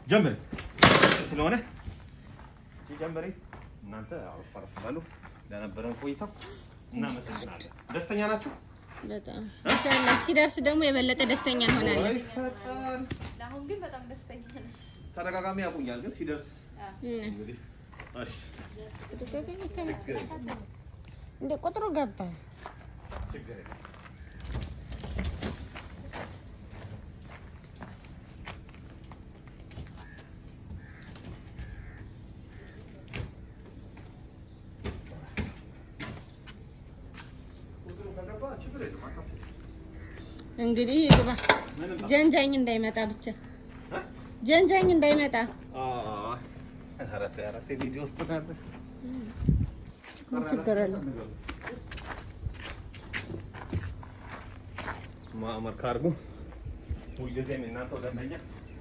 ጀምሪ ስለሆነ ጀምሪ። እናንተ አረፍ አረፍ በሉ። ለነበረን ቆይታ እናመሰግናለን። ደስተኛ ናችሁ? በጣም ኢንሻአላህ ሲደርስ ደግሞ የበለጠ ደስተኛ እንሆናለን። ወይ ፈጣን ለአሁን ግን በጣም ደስተኛ ነች። ተደጋጋሚ ያቁኛል፣ ግን ሲደርስ እም፣ እንግዲህ እሺ፣ ተደጋጋሚ ከመ- ችግር የለም፣ እንደ ቁጥሩ ገባ። ችግር የለም። ቁጥሩ ከገባ ችግር የለም፣ አታስቢ። እንግዲህ ግባ። ምንም ጀንጃኝ እንዳይመጣ ብቻ እ? ጀንጃኝ እንዳይመጣ። ኧረ ተይ፣ ኧረ ተይ፣ ቪዲዮ ውስጥ ናት። ምን ችግር አለው? ማዕመር ካርጉ ሁልጊዜም የእናንተው ደንበኛ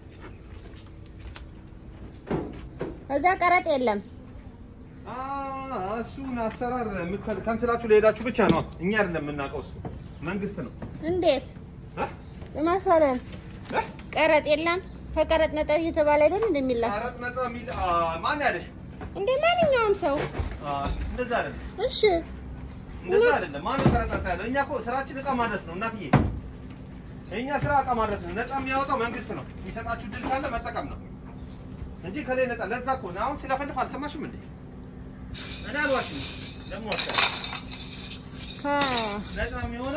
እዛ ቀረጥ የለም። አ፣ እሱን አሰራር የምትፈል- ካንስላችሁ ለሄዳችሁ ብቻ ነው። እኛ አይደለም የምናውቀው፣ እሱ መንግስት ነው። እንዴት እ? ማሰረን እ? ቀረጥ የለም። ከቀረጥ ነፃ እየተባለ አይደል እንደሚላክ ቀረጥ ነፃ የሚል አ፣ ማን ያለሽ? እንደ ማንኛውም ሰው። አ፣ እንደዛ አይደለም፣ እሺ እንደዛ አይደለም። ማን ነው ቀረጥ ነፃ ያለው? እኛ እኮ ስራችን እቃ ማድረስ ነው እናትዬ። የእኛ ስራ እቃ ማድረስ ነው። ነፃ የሚያወጣው መንግስት ነው። የሚሰጣችሁ ድል ካለ መጠቀም ነው እንጂ ከላይ ነፃ። ለዛ እኮ ነው አሁን ስለፈልፍ አልሰማሽም እንዴ? እኔ አልዋሽም ደግሞ ከ ነፃ የሚሆነው